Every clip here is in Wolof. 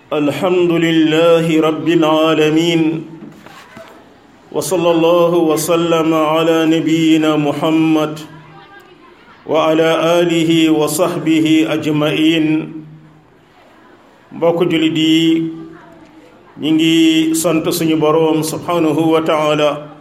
الحمد لله رب العالمين وصلى الله وسلم على نبينا محمد وعلى آله وصحبه أجمعين mbokk jullit yi ñi ngi sant suñu boroom subhanahu wa taala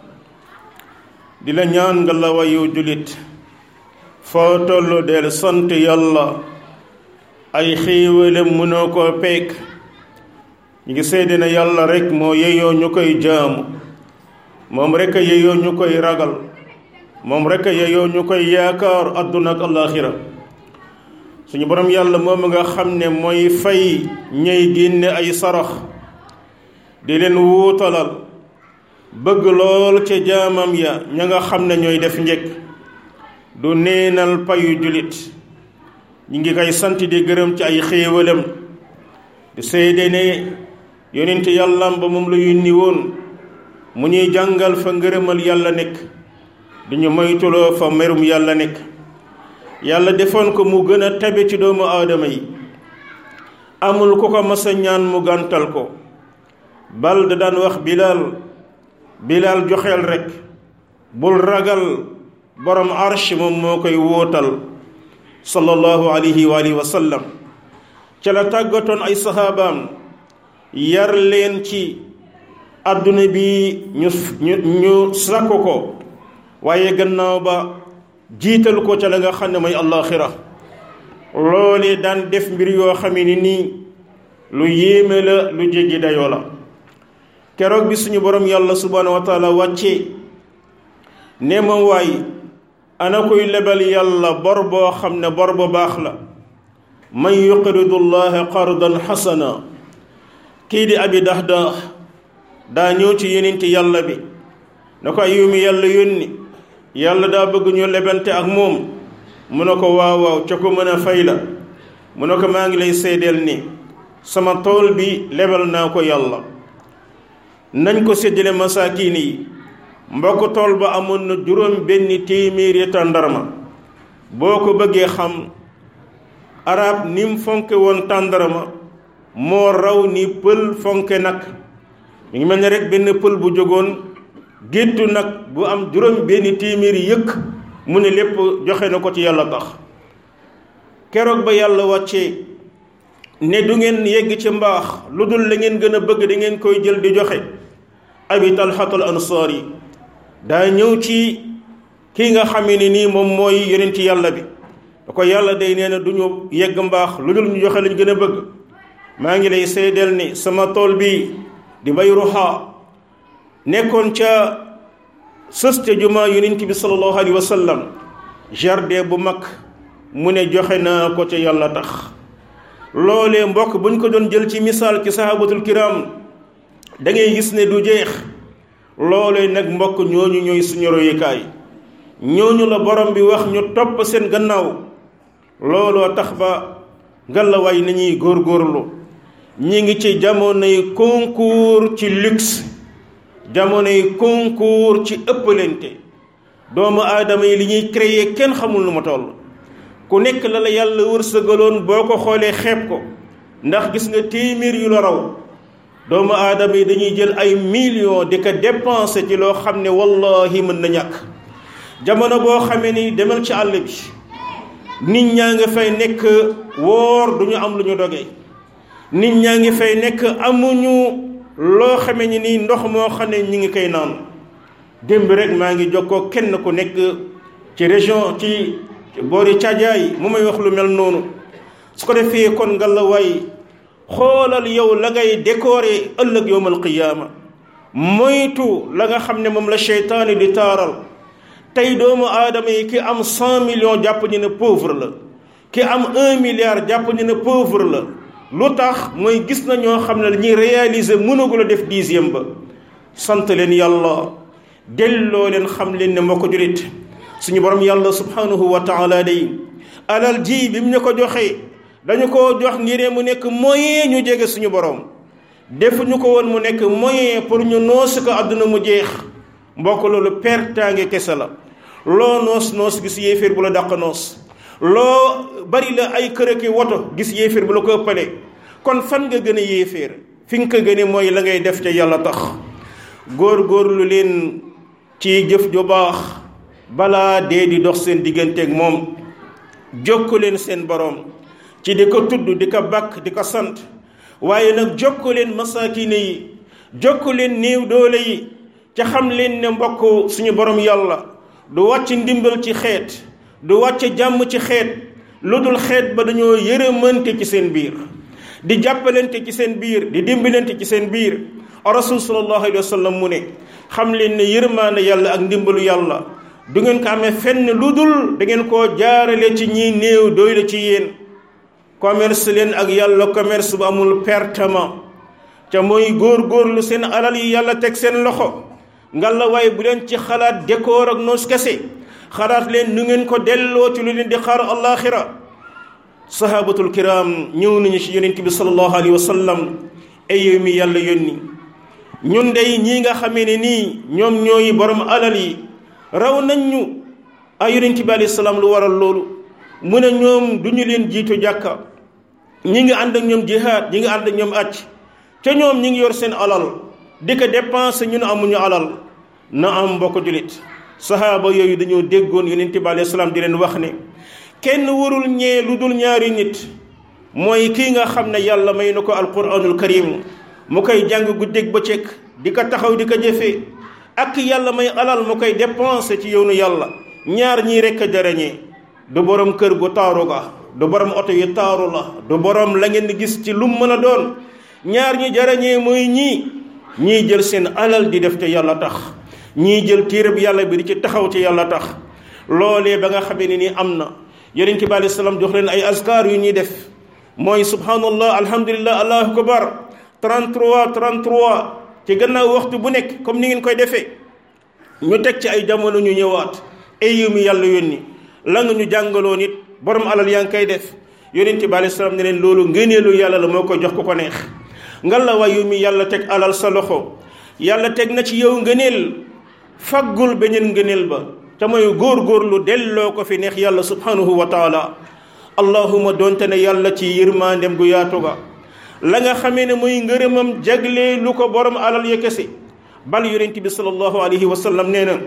di la ñaan nga la wayu jullit foo tollu del sant yàlla ay xéewalem mënoo koo peek ñu ngi seede na yàlla rek moo yeyoo ñu koy jaamu moom rek a yeyoo ñu koy ragal moom rek a yeyoo ñu koy yaakaar àdduna ak alaaxira suñu borom yàlla moom nga xam ne mooy fay ñay génne ay sarax di leen wuutalal bëgg lool ca jaamam ya ña nga xam ne ñooy def njëkk du neenal payu jullit ñi ngi koy sant di gërëm ci ay xéewalam di seede ne yonent yàllam ba moom la yónni woon mu ñuy jàngal fa ngërëmal yàlla nekk di ñu moytuloo fa merum yàlla nekk yàlla defoon ko mu gën a tabe ci doomu aadama yi amul ku ko masa ñaan mu gàntal ko bal da daan wax bilaal bilaal joxeel rekk bul ragal borom arsh moom moo koy wóotal sallallahu alayhi wa alihi wa sallam ca la tàggatoon ay saxaabaam yar leen ci àdduna bi ñu ñu ñu sàkku ko waaye gannaaw ba jiital ko ca la nga xam ne mooy allaaxira loole daan def mbir yoo xam ne nii lu yéeme la lu jéggi dayoo la keroog bi suñu borom yàlla subhaanahu wa taala wàcce ne ma waay ana koy lebal yàlla bor boo xam ne bor bu baax la man yuqridu llaha qardan xasana kii di abi dahda daa ñëw ci yeninti yàlla bi na ko ayumi yàlla yónni yàlla daa bëgg ñu lebante ak moom mu ne ko waaw waaw ca ko mën a fay la mu ne ko maa ngi lay seedeel ni sama tool bi lebal naa ko yàlla nañ ko séddale masaakiin yi mbokk tool ba amoon na juróom benn téeméeri tàndarma boo ko bëggee xam arab ni mu fonke woon tàndarma moo raw ni pël fonke nag mu ngi mel ne rek benn pël bu jógoon géttu nag bu am juróom benn téeméeri yëkk mu ne lépp joxe na ko ci yàlla tax keroog ba yàlla wàccee ne du ngeen yegg ci mbaax lu dul la ngeen gën a bëgg da ngeen koy jël di joxe abi talhatul ansaar yi daa ñëw ci kii nga xamee ne nii moom mooy yonent yàlla bi da ko yàlla day nee na du ñu yegg mbaax lu dul ñu joxe lañ gën a bëgg maa ngi lay seedeel ni sama tool bi di bay ruxaa nekkoon ca sëste jumaa yonent bi sallallahu alayhi wa sallam jardin bu mag mu ne joxe naa ko ca yàlla tax loolee mbokk buñ ko doon jël ci misaal ci sahabatul kiram da ngay gis ne du jeex loolee nag mbokk ñooñu ñooy suñu royukaay ñooñu la borom bi wax ñu topp seen gannaaw looloo tax ba ngalawaay nañuy góorgóorlu ñi ngi ci jamonoy concours ci luxe jamonoy concours ci ëppalente doomu aadama yi li ñuy créer kenn xamul nu ma toll ku nekk la la yàlla wërsëgaloon boo ko xoolee xeeb ko ndax gis nga téeméer yu la raw doomu aadama yi dañuy jël ay millions di ko dépenser ci loo xam ne wallahi mën na ñàkk jamono boo xamee ni demal ci àll bi nit ñaa ngi fay nekk woor du ñu am lu ñu dogee nit ñaa ngi fay nekk amuñu loo xamee ni nii ndox moo xam ne ñi ngi koy naan démb rek maa ngi jokkoo kenn ku nekk ci région ci boori Caajaay mu may wax lu mel noonu su ko defee kon nga la waay xoolal yow la ngay décorer ëllëg yowmal qiyaama moytu la nga xam ne moom la seytaane di taaral tey doomu aadama yi ki am cent millions jàpp ñu ne pauvre la ki am un milliard jàpp ñu ne pauvre la lu tax mooy gis na ñoo xam ne dañuy réaliser mënagul a def dixième ba sant leen yàlla delloo leen xam leen ne moo ko julit suñu borom yàlla subhanahu wa taala day alal ji bi mu ñu ko joxee dañu ko jox ngir mu nekk moyen ñu jege suñu borom defuñu ko woon mu nekk moyen pour ñu noos ko àdduna mu jeex mbokk loolu pertaange kese la loo noos noos gis yéeféer bu la dàq noos loo bari la ay kër ki woto gis yéeféer bu la ko ëppale kon fan nga gën a yéeféer fi nga ko gëne mooy la ngay def te yàlla tax góor-góorlu leen ci jëf ju baax balaa dee di dox seen digganteeg moom jokku leen seen boroom ci di ko tudd di ko bàkk di ko sant waaye nag jokku leen masakine yi jokku leen néew doole yi ca xam leen ne mbokk suñu borom yàlla du wàcc ndimbal ci xeet du wàcc jàmm ci xeet lu dul xeet ba dañoo yërëmante ci seen biir di jàppalante ci seen biir di dimbalante ci seen biir rasul sallallahu alayhi wa sallam mu ne xam leen ne yërmaane yàlla ak ndimbalu yàlla du ngeen ko amee fenn lu dul da ngeen koo jaarale ci ñi néew doy la ci yéen commerce leen ak yàlla commerce bu amul pertement ca mooy góor-góorlu seen alal yi yàlla teg seen loxo ngalla waaye bu leen ci xalaat dékoor ak noos kese xalaat leen nu ngeen ko delloo ci lu leen di xaar alaxira sahabatul kiram ñëw nañu ci yonent bi sallallahu alayhi wa sallam ay yow mi yàlla yónni ñun dey ñii nga xamee ne nii ñoom ñooy borom alal yi raw nañ ñu ay yonent bi alayhi salaam lu waral loolu mu ne ñoom du ñu leen jiitu jàkka ñi ngi ànd ak ñoom jihaad ñi ngi ànd ak ñoom acc te ñoom ñi ngi yor seen alal di ko dépenser ñun amuñu alal na am mbokk julit sahaaba yooyu dañoo déggoon yonent bi alayhi salaam di leen wax ne kenn warul ñee lu dul ñaari nit mooy kii nga xam ne yàlla may na ko alquranul karim mu koy jàng guddeeg bëccëg di ko taxaw di ko jëfee ak yàlla may alal mu koy dépenser ci yoonu yàlla ñaar ñii rekk a jarañee du borom kër gu taaru ga du borom oto yi taaru la du borom la ngeen gis ci lu mën a doon ñaar ñi jarañee mooy ñii ñii jël seen alal di def te yàlla tax ñii jël téereb yàlla bi di ci taxaw ci yàlla tax loolee ba nga xamee ne nii am na yonent bi alayhi salaam jox leen ay askar yu ñuy def mooy subhanallah alhamdulillah allahu akbar 33 33 ci gannaaw waxtu bu nekk comme ni ngeen koy defee ñu teg ci ay jamono ñu ñëwaat ay yu mi yàlla yónni la nga ñu jàngaloo nit borom alal yaa ngi koy def yonent bi alayhi salaam ne leen loolu ngëneelu yàlla la moo koy jox ku ko neex ngal la waay yu mi yàlla teg alal sa loxo yàlla teg na ci yow ngëneel faggul beneen ngëneel ba te mooy góor-góorlu delloo ko fi neex yàlla subhanahu wa taala allahuma doonte ne yàlla ci yërmaandem gu yaatu ga la nga xamee ne muy ngërëmam jagle lu ko borom alal ya kese bal yonent bi sallallahu alayhi wa sallam nee na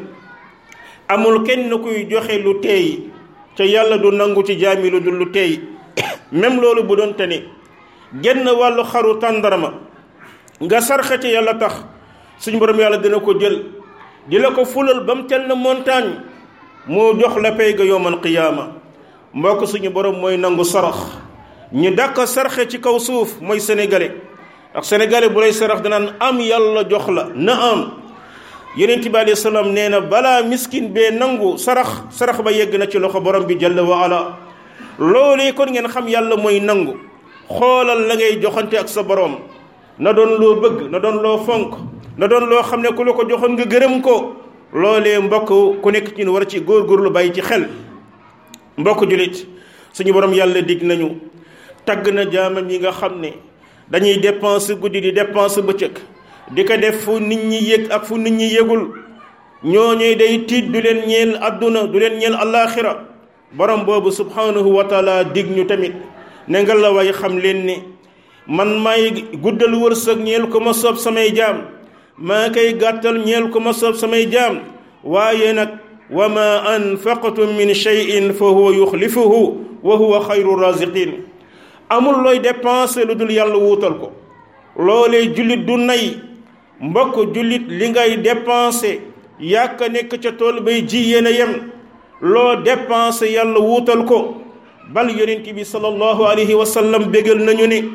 amul kenn kuy joxe lu teey te yàlla du nangu ci jaami lu dul lu teey même loolu bu doon te ne genn wàllu xaru tàndarama nga sarxe ci yàlla tax suñ borom yàlla dina ko jël di la ko fulal ba mu tel na montagne moo jox la pay ga yowmal qiyaama mbokk suñu borom mooy nangu sarax ñu dàq sarxe ci kaw suuf mooy sénégalais ak sénégalais bu lay sarax danaan am yàlla jox la na am yonent bi alayhi salaam nee na balaa miskin bee nangu sarax sarax ba yegg na ci loxo borom bi jalla wa ala loolee kon ngeen xam yàlla mooy nangu xoolal la ngay joxante ak sa borom na doon loo bëgg na doon loo fonk na doon loo xam ne ku la ko joxoon nga gërëm ko loolee mbokk ku nekk ci ñu war ci góorgóorlu bàyyi ci xel mbokk julit suñu borom yàlla dig nañu tagg na jaamam yi nga xam ne dañuy dépense guddi di dépense bëccëg di ko def fu nit ñi yëg ak fu nit ñi yëgul ñooñuy day tiit du leen ñeel adduna du leen ñeel allaaxira borom boobu subhanahu wa taala dig ñu tamit ne nga la way xam leen ne man may guddal wërsëg ñeel ko ma soob samay jaam maa koy gàttal ñeel ko ma soob samay jaam waaye nag wa ma anfaqtum min cheyin fa huwa yuxlifuhu wa huwa xayru raziqin amul looy dépensé lu dul yàlla wuutal ko loolee jullit du nay mbokk jullit li ngay dépensé yàkk nekk ca tool bay ji yéen a yem loo dépensé yàlla wuutal ko bal yonent bi sallallahu alayhi wa sallam bégal nañu ne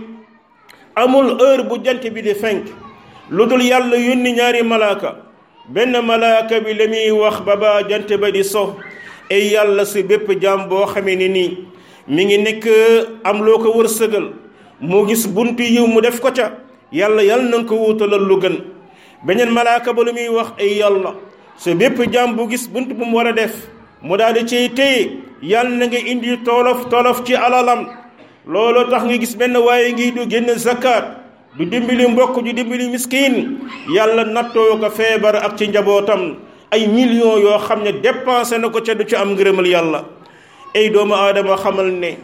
amul heure bu jant bi di fenk lu dul yàlla yónni ñaari malaaka benn malaaka bi la muy wax ba ba jant ba di so ay yàlla si bépp jaam boo xamee ne nii mi ngi nekk am loo ko wërsëgal mu gis buntu yiw mu def ko ca yàlla yàlla na nga ko wuutalal lu gën beneen malaaka ba lu muy wax ay yàlla si bépp jaam bu gis bunt bu mu war a def mu daal di cay téye yàlla na nga indi tolof tolof ci alalam loolu tax nga gis benn waaye ngi du génn zakat du dimbali mbokk du dimbali miskin yàlla nattoo ko feebar ak ci njabootam ay millions yoo xam ne dépensé na ko ca du ci am ngërëmal yàlla ay doomu aadama xamal ne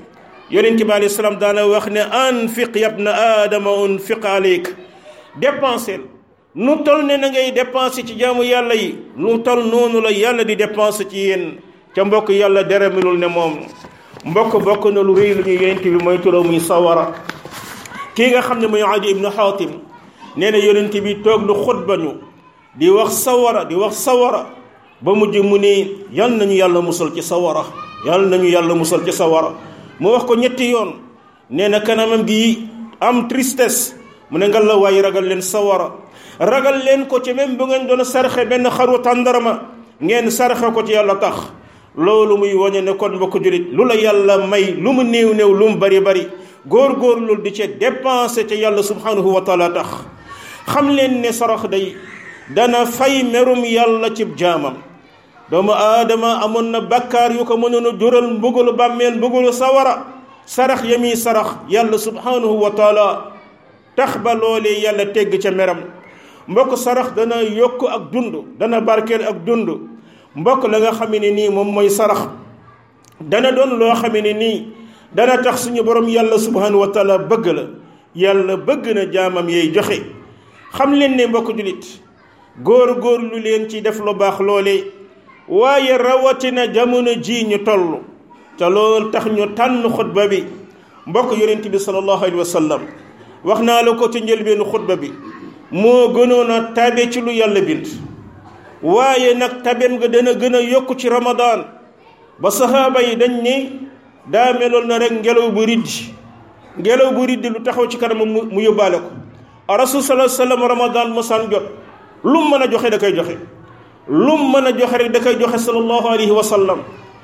yonent bi alayhi salaam daana wax ne anfiq yabna aadama unfiq aleyk dépensel nu tol ne na ngay dépensé ci jaamu yàlla yi nu tol noonu la yàlla di dépensé ci yéen ca mbokk yàlla deremelul ne moom mbokk bokk na lu rëy lu ñu yonent bi mooy turoo muy sawara kii nga xam ne mooy adi ibnu xaatim nee na yonent bi toog lu xutba ñu di wax sawara di wax sawara ba mujj mu ne yal nañu yàlla musal ci sawara yal nañu yàlla musal ci sawara mu wax ko ñetti yoon nee na kanamam gi am tristesse mu ne nga la waaye ragal leen sawara ragal leen ko ci même bu ngeen doon sarxe benn xaru tàndarma ngeen sarxe ko ci yàlla tax loolu muy wañe ne kon mbokk julit lu la yàlla may lu mu néew néew lu mu bari bari góor-góor loolu di ci dépensé ca yàlla subhanahu wa taala tax xam leen ne sarax day dana fay merum yàlla cib jaamam doomu aadama amoon na bakkaar yu ko mënoon a jural mbugalu bàmmeel mbugalu sawara sarax ya muy sarax yàlla subhanahu wa taala tax ba loolee yàlla tegg ca meram mbokk sarax dana yokk ak dund dana barkeel ak dund mbokk la nga xam ne nii moom mooy sarax dana doon loo xam ne nii dana tax suñu borom yàlla subhanahu wa taala bëgg la yàlla bëgg na jaamam yey joxe xam leen ne mbokk julit góor góor lu leen ci def lu baax loolee waaye rawatina jamono ji ñu toll te loolu tax ñu tànn xutba bi mbokk yonent bi sallallahu alayhi wa sallam wax naa la ko ci njëlbeenu xutba bi moo gënoon a tabe ci lu yàlla bind waaye nag tabeem nga dana gën a yokk ci ramadaan ba saxaaba yi dañ ne daa meloon na rek ngelaw bu riddi ngelaw bu riddi lu taxaw ci kanam mu yóbbaale ko rasul sallallahu alayhi wa sallam ramadaan mosaan jot lu mu mën a joxe da koy joxe lu mu mën a joxe rek da koy joxe sallallahu alayhi wa sallam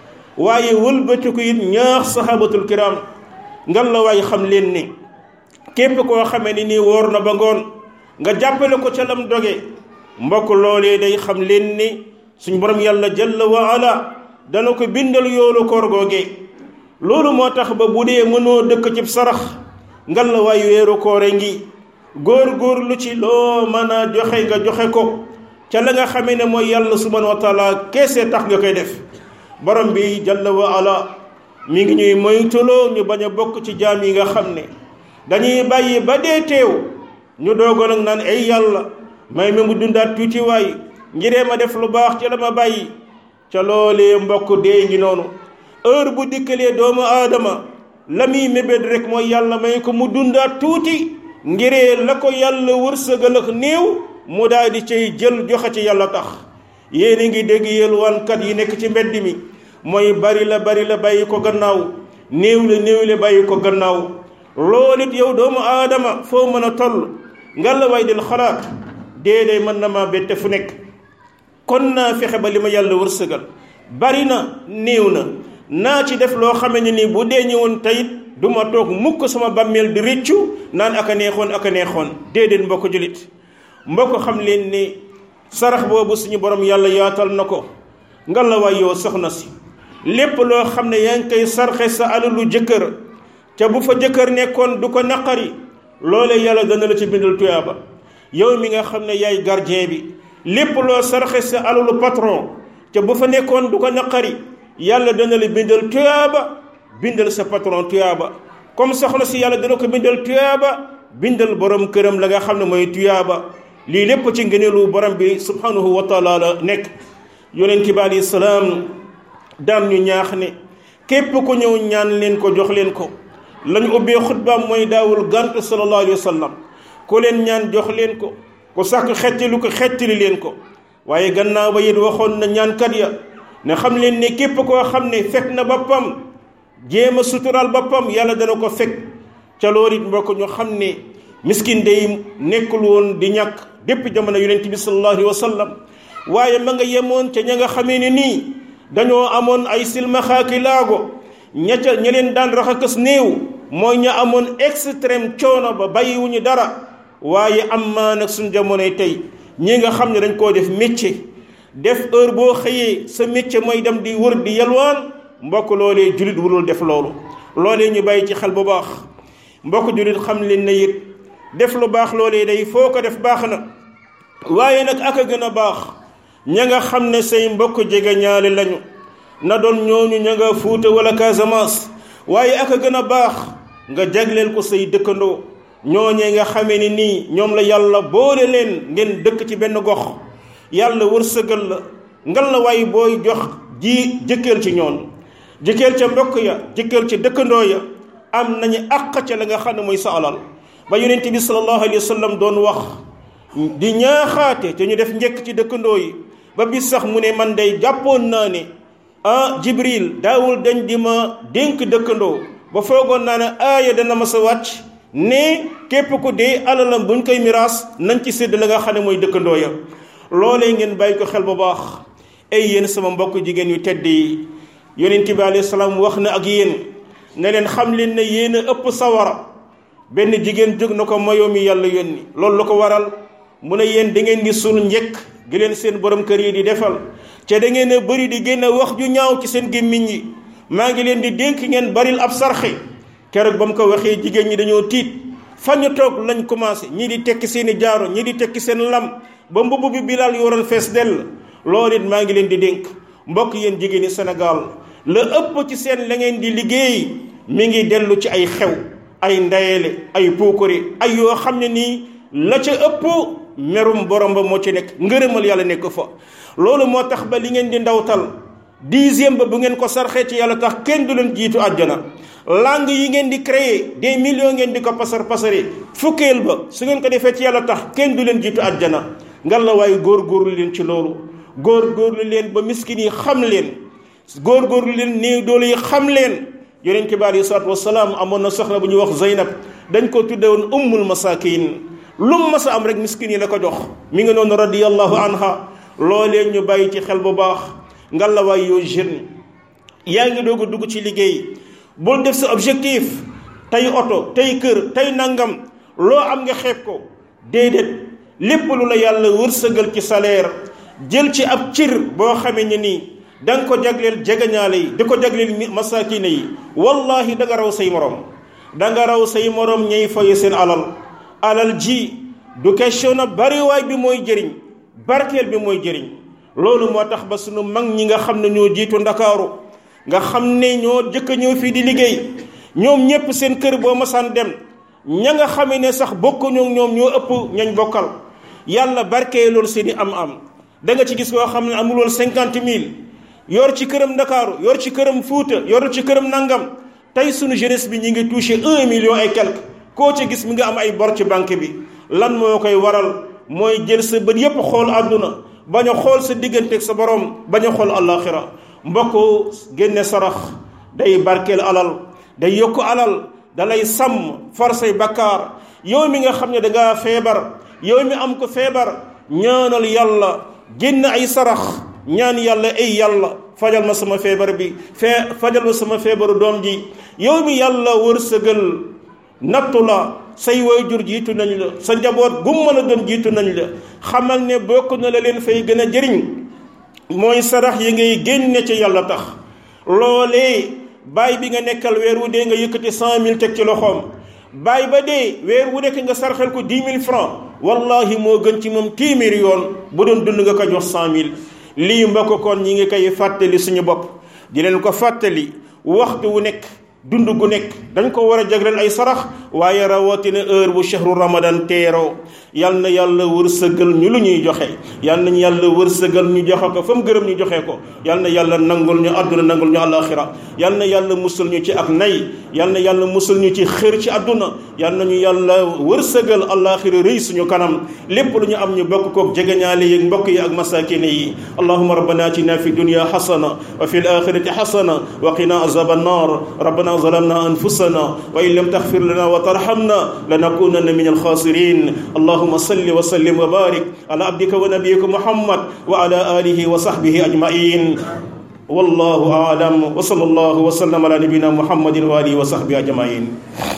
waaye wëlbatiku it ñaax sahabatul kiram ngan la waaye xam leen ni képp koo xamee ni nii wóor na ba ngoon nga jàppale ko ca lam doge mbokk loolee day xam leen ni suñ borom yàlla jalla wa ala dana ko bindal yoolu koor googee loolu moo tax ba bu dee mënoo dëkk ci sarax ngan la waaye weeru koore ngi góor góor lu ci loo mën a joxe nga joxe ko ca la nga xamee ne mooy yàlla subhanahu wa taala keese tax nga koy def borom bi jalla wa ala mi ngi ñuy moytuloo ñu bañ a bokk ci jaam yi nga xam ne dañuy bàyyi ba dee teew ñu doogoon ak naan ay yàlla may ma mu dundaat tuuti waay ngiree ma def lu baax ca la ma bàyyi ca loolee mbokk dee ngi noonu heure bu dikkalee doomu aadama la muy mébét rek mooy yàlla may ko mu dundaat tuuti ngiree la ko yàlla wërsëgal ak néew mu daal di cay jël joxe ci yàlla tax yéen a ngi dégg yelwaankat yi nekk ci mbedd mi mooy bari la bari la bàyyi ko gannaaw néew la néew la bàyyi ko gannaaw loolu it yow doomu aadama foo mën a toll nga la way del xalaat déedéet mën na maa bette fu nekk kon naa fexe ba li ma yàlla wërsëgal bari na néew na naa ci def loo xame ne ni bu dee ñëwoon tayit du ma toog mukk sama bàmmeel di rëccu naan aka neexoon aka neexoon déedéet mbokk julit mbokk xam leen ni sarax boobu suñu borom yàlla yaatal na ko nga la waay yow soxna si lépp loo xam ne yaa ngi koy sarxe sa alalu jëkkër ca bu fa jëkkër nekkoon du ko naqari loole yàlla dana la ci bindal tuyaaba yow mi nga xam ne yaay gardien bi lépp loo sarxe sa alalu patron ca bu fa nekkoon du ko naqari yàlla dana la bindal tuyaaba bindal sa patron tuyaaba comme soxna si yàlla dana ko bindal tuyaaba bindal borom këram la nga xam ne mooy tuyaaba lii lépp ci ngëneelu borom bi subhanahu wa taala la nekk yonent bi alayhi salaam daan ñu ñaax ne képp ku ñëw ñaan leen ko jox leen ko lañu ubbee xutbaam mooy daawul gànt sallallahu alayhi wa sallam ku leen ñaan jox leen ko ku sàkk xettali ko xettali leen ko waaye gannaaw ba it waxoon na ñaankat ya ne xam leen ne képp koo xam ne fekk na boppam jéem a sutural boppam yàlla dana ko fekk ca loolu it mbokk ñu xam ne miskin day nekkul woon di ñàkk dépp jamono yonent bi sallallahu alayhi wa sallam waaye ma nga yemoon ca ña nga xamee ne nii dañoo amoon ay silmaxaaki laago ña ca ña leen daan raxakas néew mooy ña amoon extrême coono ba bàyyiwuñu dara waaye am maa nag suñ jamonoy tey ñi nga xam ne dañ koo def métier def heure boo xëyee sa métier mooy dem di wër di yalwaan mbokk loolee julit wurul def loolu loolee ñu bàyyi ci xel bu baax mbokk julit xam leen ne it def lu baax loolee day foo ko def baax na waaye nag ak a gën a baax ña nga xam ne say mbokk jege ñaale lañu na doon ñooñu ña nga fuuta wala Casamance waaye ak a gën a baax nga jagleel ko say dëkkandoo ñooñee nga xamee ni nii ñoom la yàlla boole leen ngeen dëkk ci benn gox yàlla wërsëgal la ngal la waaye booy jox ji jëkkeel ci ñoon jëkkeel ca mbokk ya jëkkeel ca dëkkandoo ya am nañu àq ca la nga xam ne mooy sa alal ba yonent bi sallallahu alayhi wa sallam doon wax di ñaaxaate te ñu def njëkk ci dëkkandoo yi ba bis sax mu ne man day jàppoon naa ne ah jibril daawul dañ di ma dénk dëkkandoo ba foogoon naa ne aaya dana ma sa wàcc ne képp ku dee alalam buñ koy miraas nañ ci sédd la nga xam ne mooy dëkkandoo ya loolee ngeen bàyyi ko xel bu baax ay yéen sama mbokk jigéen yu tedd yi yonent bi alayhi salaam wax na ak yéen ne leen xam leen ne yéen a ëpp sawara benn jigéen jóg na ko mayoo mi yàlla yónni loolu la ko waral mu ne yéen da ngeen di sul njëkk gi leen seen borom kër yi di defal te da ngeen a bëri di génn wax ju ñaaw ci seen gémmiñ yi maa ngi leen di dénk ngeen baril ab sarxe keroog ba mu ko waxee jigéen ñi dañoo tiit fan ñu toog lañ commencé ñii di tekki seen i jaaro ñii di tekki seen lam ba mbubb bi bilaal yoroon fees dell loolu it maa ngi leen di dénk mbokk yéen jigéen ñi Sénégal la ëpp ci seen la ngeen di liggéey mi ngi dellu ci ay xew ay ndayele ay puukari ay yoo xam ne nii la ca ëpp merum borom ba moo ci nekk ngërëmal yàlla nekk fa loolu moo tax ba li ngeen di ndawtal dixième ba bu ngeen ko sarxee ci yàlla tax kenn du leen jiitu àjjana langue yi ngeen di créer des millions ngeen di ko pasar pasare fukkeel ba su ngeen ko defee ci yàlla tax kenn du leen jiitu àjjana ngal la waaye góor-góorlu leen ci loolu góor-góorlu leen ba miskin yi xam leen góor-góorlu leen néew doole yi xam leen yonent bi aleyhi salaatu wasalaam amoon na soxna bu ñuy wax Zeynab dañ ko tudde woon ummul masakin lu mu mas a am rek miskin yi la ko jox mi ngi noonu radiyallahu anha loolee ñu bàyyi ci xel bu baax ngal la waay yoo jeune yaa ngi doog a dugg ci liggéey bul def sa objectif tey oto tey kër tey nangam loo am nga xeeb ko déedéet lépp lu la yàlla wërsëgal ci salaire jël ci ab cir boo xamee ne nii da nga ko jagleel jegañaale yi di ko jagleel masakine yi wallahi da nga raw say morom da nga raw say morom ñay faye seen alal alal ji du question na bariwaay bi mooy jëriñ barkeel bi mooy jëriñ loolu moo tax ba sunu mag ñi nga xam ne ñoo jiitu ndakaaru nga xam ne ñoo jëkk ñëw fii di liggéey ñoom ñépp seen kër boo masaan dem ña nga xamee ne sax bokkuñu ñoom ñoo ëpp ñañ bokkal yàlla barkee loolu seeni am-am da nga ci gis koo xam ne amul woon cinquante mille yor ci këram ndakaaru yor ci këram fuuta yor ci këram nangam tey sunu jeunesse bi ñi ngi touché un million et quelque koo ci gis mi nga am ay bor ci banque bi lan moo koy waral mooy jël sa bët yépp xool àdduna bañ a xool sa digganteeg sa borom bañ a xool àllaaxira mbokk génne sarax day barkeel alal day yokk alal dalay sàmm far say bakkaar yow mi nga xam ne dangaa feebar yow mi am ko feebar ñaanal yàlla génn ay sarax ñaan yàlla ay yàlla fajal ma sama feebar bi fee fajal ma sama feebaru doom ji yow mi yàlla wërsëgal nattu la say waajur jiitu nañ la sa njaboot gum mën a doon jiitu nañ la xamal ne bokk na la leen fay gën a jëriñ mooy sarax yi ngay génne ci yàlla tax loolee baay bi nga nekkal weer wu dee nga yëkkati cent mille teg ci loxoom baay ba dee weer wu nekk nga sarxel ko dix mille francs wallahi moo gën ci moom téeméeri yoon bu doon dund nga ko jox cent mille lii mbokk kon ñi ngi koy fàttali suñu bopp di leen ko fàttali waxtu wu nekk dund gu nekk dañ ko war a jagleel ay sarax waaye rawatina heure bu shahru ramadan teeroo yal na yàlla wërsëgal ñu lu ñuy joxe yal nañu yàlla wërsëgal ñu joxe ko fa mu gërëm ñu joxe ko yal na yàlla nangul ñu àdduna nangul ñu àllaaxira yal na yàlla musul ñu ci ak nay yal na yàlla musul ñu ci xër ci àdduna yal nañu yàlla wërsëgal àllaaxira rëy suñu kanam lépp lu ñu am ñu bokk kook jegeñaale yi mbokk yi ak masakine yi allahuma rabbana atina fi dunya xasana wa fi l axirati xasana wa qina azab annar rabbana ظلمنا أنفسنا وإن لم تغفر لنا وترحمنا لنكونن من الخاسرين اللهم صل وسلم وبارك على عبدك ونبيك محمد وعلى آله وصحبه أجمعين والله أعلم وصلى الله وسلم على نبينا محمد وآله وصحبه أجمعين